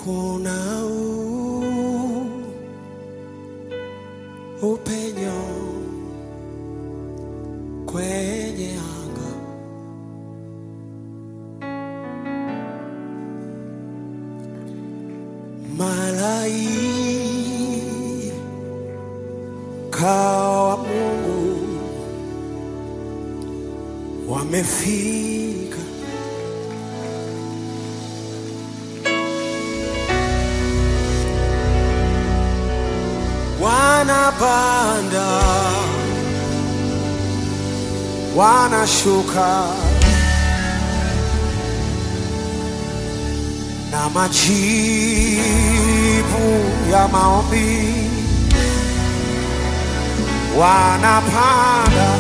kuna u, upenyo kwenye anga malaika wa Mungu wamefika wanapanda wanashuka na majibu ya maombi wanapanda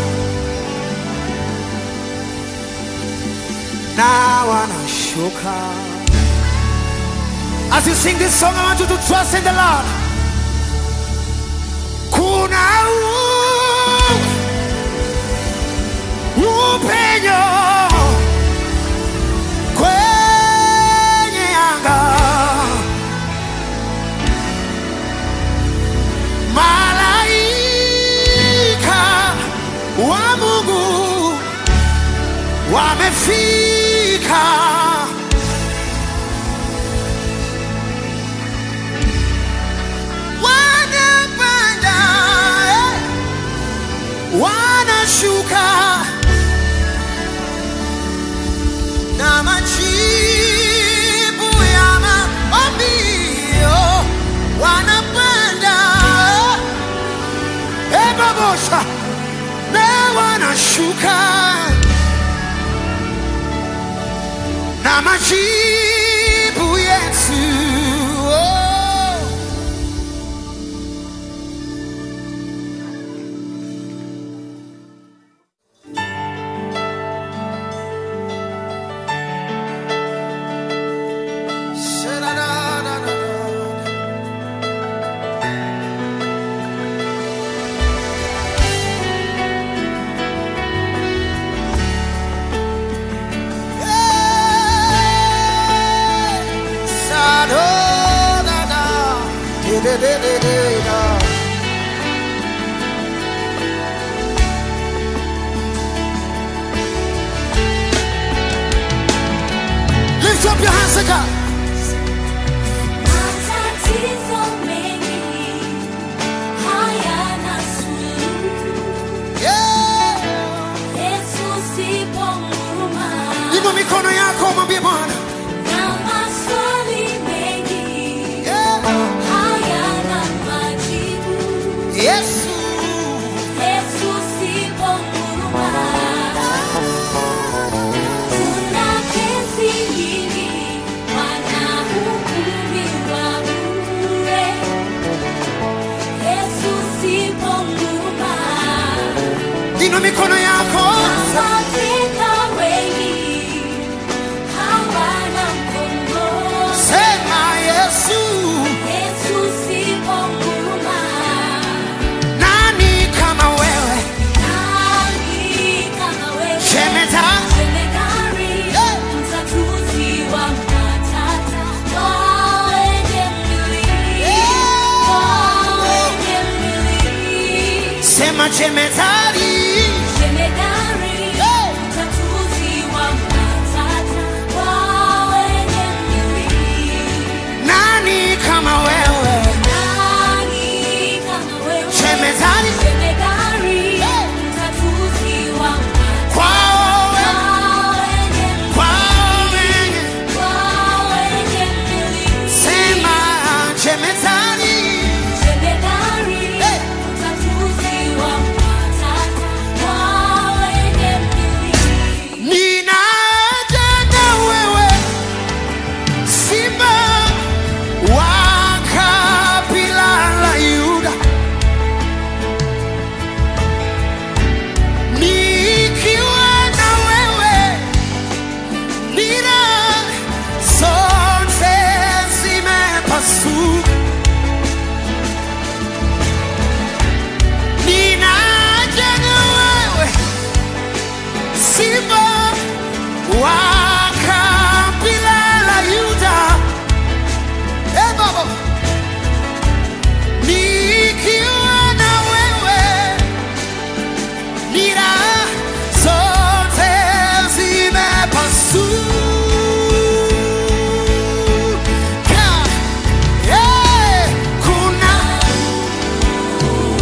na wanashuka As you sing this song, I want you to trust in the Lord. Kuna u- upenyo kwenye anga, malaika wa Mungu wamefika. Wanapanda, eh, wanashuka na majibu ya maombi oh, wanapanda eh, babosha na wanashuka na majibu yetu oh. Lift up your hands again. Matatizo mengi hayana suluhu. Yeah. Yesu sipo huruma. Inua mikono yako mwambie Bwana. Na maswali mengi Yeah. hayana majibu. Yesu. Yesu sipo huruma. Kuna kesi nyingi wanahukumiwa bure. Yesu sipo huruma. Inua mikono yako. Katika wengi hawana mkombozi. Sema Yesu. Yesu sipo huruma. Nani kama wewe? Nani kama wewe? Jemedari. Jemedari, Yeah. mtatuzi wa matata. Kwa wenye mwili, Yeah. kwa wenye mwili. Sema jemedari. Jemedari, Yeah. mtatuzi wa matata. Kwa wenye mwili. Nani kama wewe? Nani kama wewe? Jemedari. Jemedari, Yeah. mtatuzi wa matata. Kwao wewe. Kwa wenye Kwao wewe. Kwa wenye mwili. Sema jemedari. Jemedari, Hey. mtatuzi wa matata. Kwa wenye mwili. Ninaja na wewe simba wa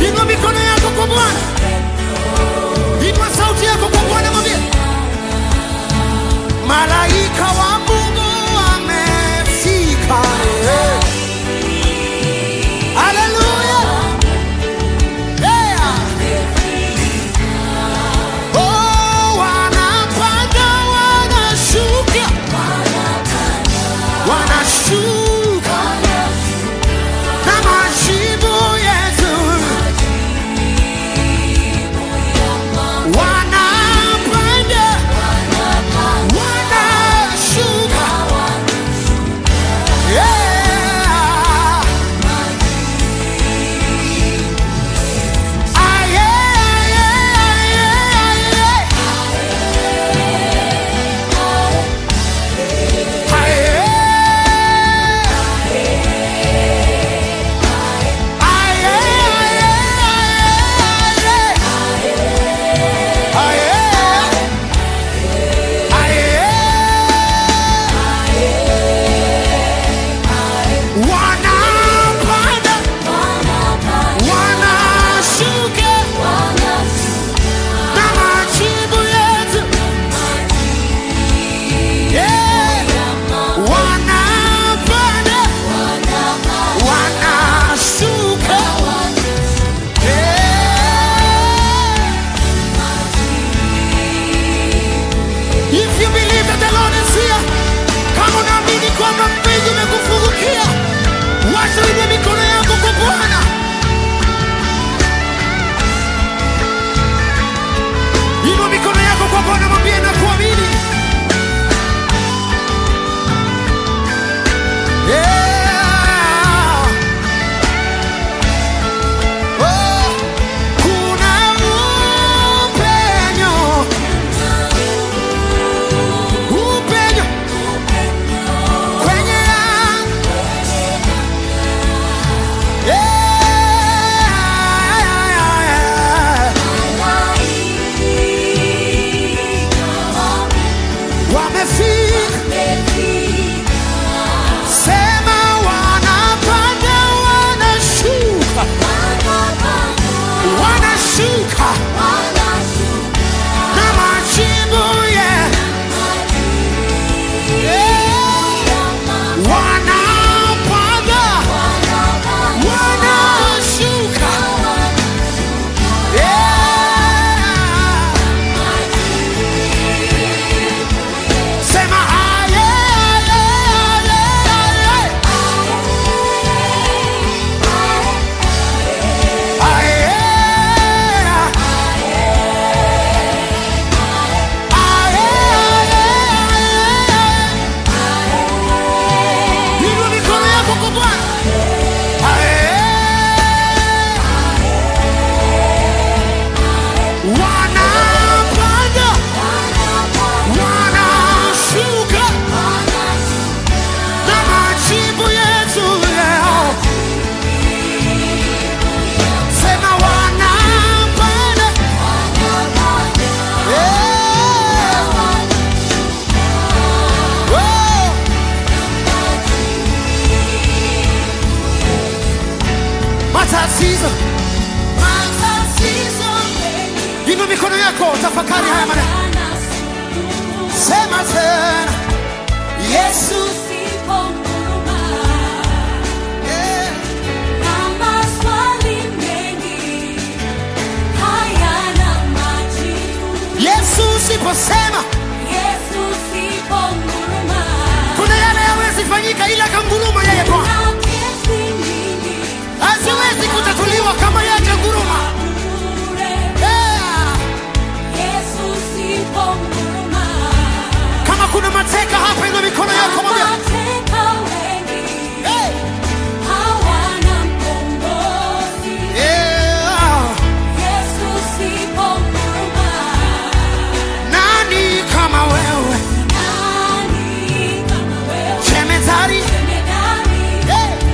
Inua mikono yako kwa Bwana, inua sauti yako kwa Bwana, mwambie malaika wa Mungu amefika. Eh. Haleluya. Yeah. Oh, wanapanda wanashuka, wanashuka na majibu yetu wanapanda wanashuka yeah. Ah, yeah, yeah, yeah, yeah. Ah, yeah. Ah, yeah, yeah, yeah. Ah, yeah. Ah, yeah. Wanapanda, wanashuka na majibu yetu. Yeah. Wanapanda, wanashuka. Yeah. If you believe that the Lord is here, kama unaamini kwamba mbingu imekufungukia, wacha uinue mikono yako kwa Bwana. Inua mikono yako kwa Bwana, mwambie na kuamini. Yeah. Oh, kuna upenyo, upenyo kwenye anga. Yeah. Wamefika, sema wanapanda, wanashuka, wanashuka na majibu yeah. Wanapanda, wanashuka yeah. Sema aye, aye, aye, aye, aye. Inua mikono yako kwa Bwana. Aye. Wanapanda, wanashuka na majibu yetu leo. Sema wanapanda, yeah. Oh. Matatizo, inua mikono yako, tafakari haya maneno. Sema tena, Yesu yeah. Yesu usiposema kuna yale yawezi fanyika, ila kanguruma yeye Bwana haziwezi kutatuliwa kama yake nguruma. Yeah. Kama kuna mateka hapa, inua mikono yako mwambie, hey. yeah. Nani kama wewe jemedari, hey.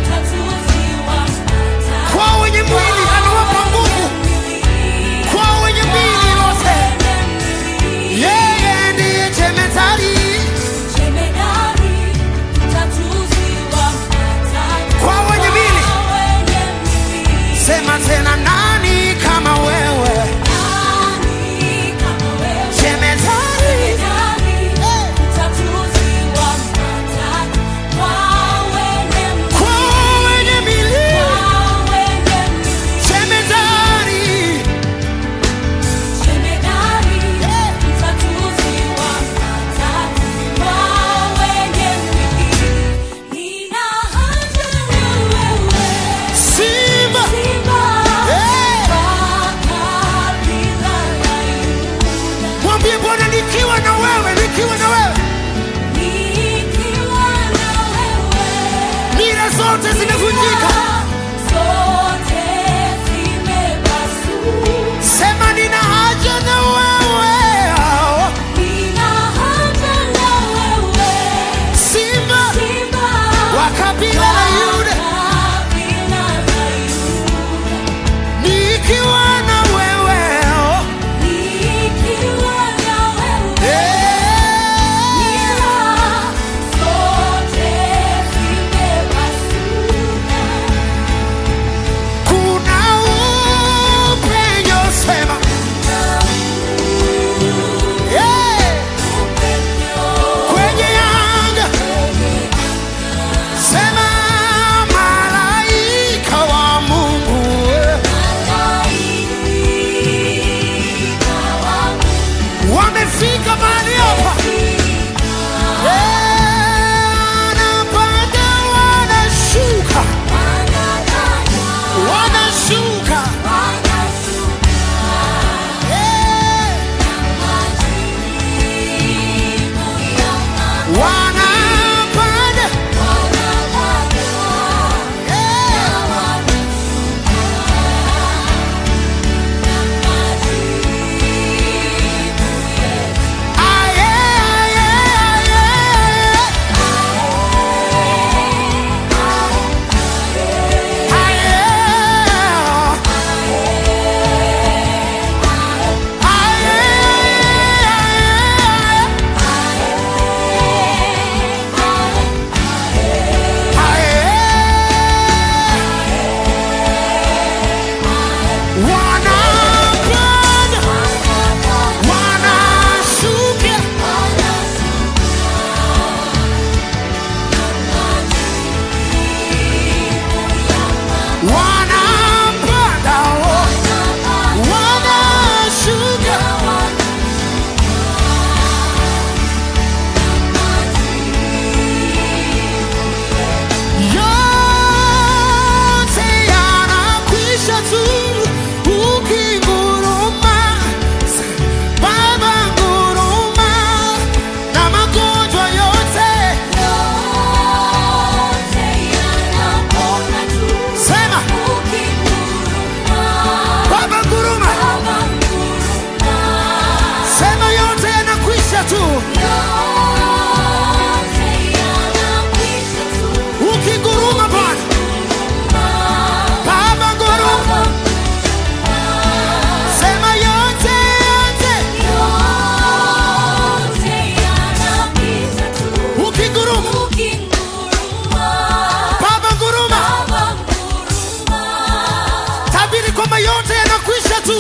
sema yote yanakwisha tu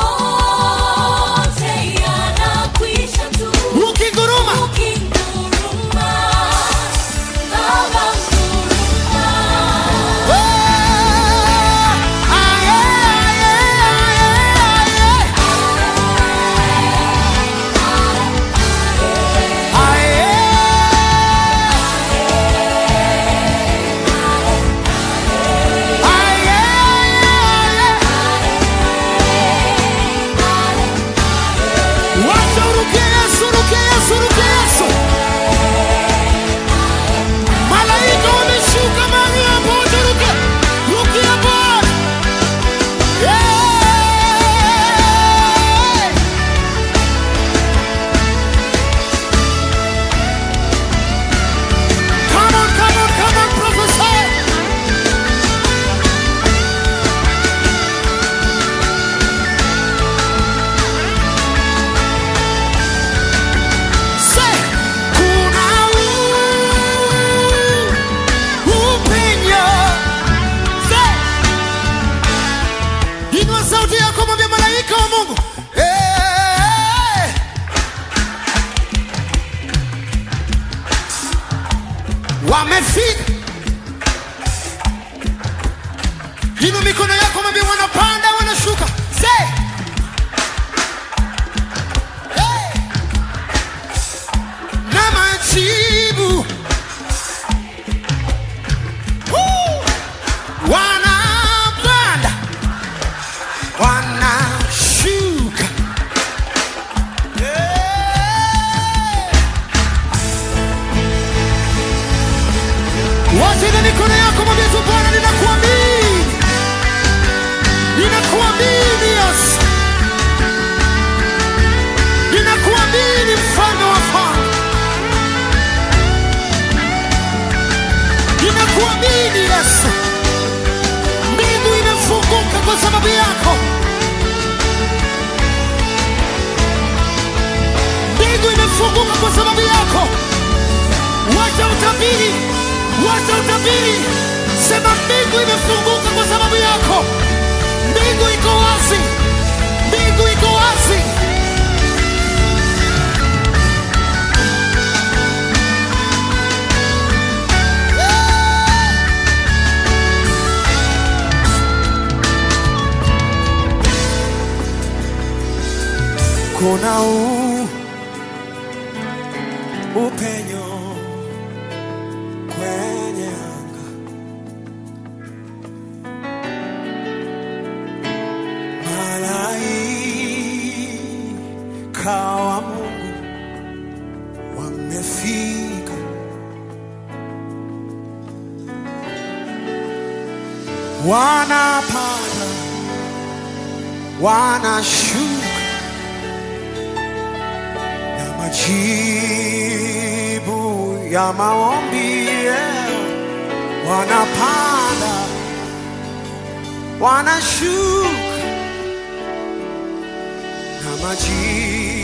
yote yanakwisha tu. ukinguruma Ukinguruma, Baba nguruma. Malaika wameshuka mahali hapo, wacharuke. Rukia Bwana. Yeah. Come on, come on, come on, prophesy. Say, kuna u- upenyo. Say, inua sauti yako mwambie malaika wa Mungu. Eh. Wamefika. Inua mikono yako mwambie wanapanda wanashuka. Say. Hey. Na majibu. Woo. Wanapanda. Wanashuka. Yeah. Wacha ile mikono yako mwambie tu Bwana ninakuamini. Ninakuamini Yesu. Ninakuamini mfalme wa falme. Ninakuamini Yesu. Mbingu imefunguka kwa sababu yako. Mbingu imefunguka kwa sababu yako. Wacha utabiri, wacha utabiri. Sema mbingu imefunguka kwa sababu yako. Mbingu iko wazi, mbingu iko wazi. Kuna u upenyo kwenye anga, malaika wa Mungu wamefika, wanapanda, wanashuka na majibu ya maombi yeah. wanapanda wanashuka na majibu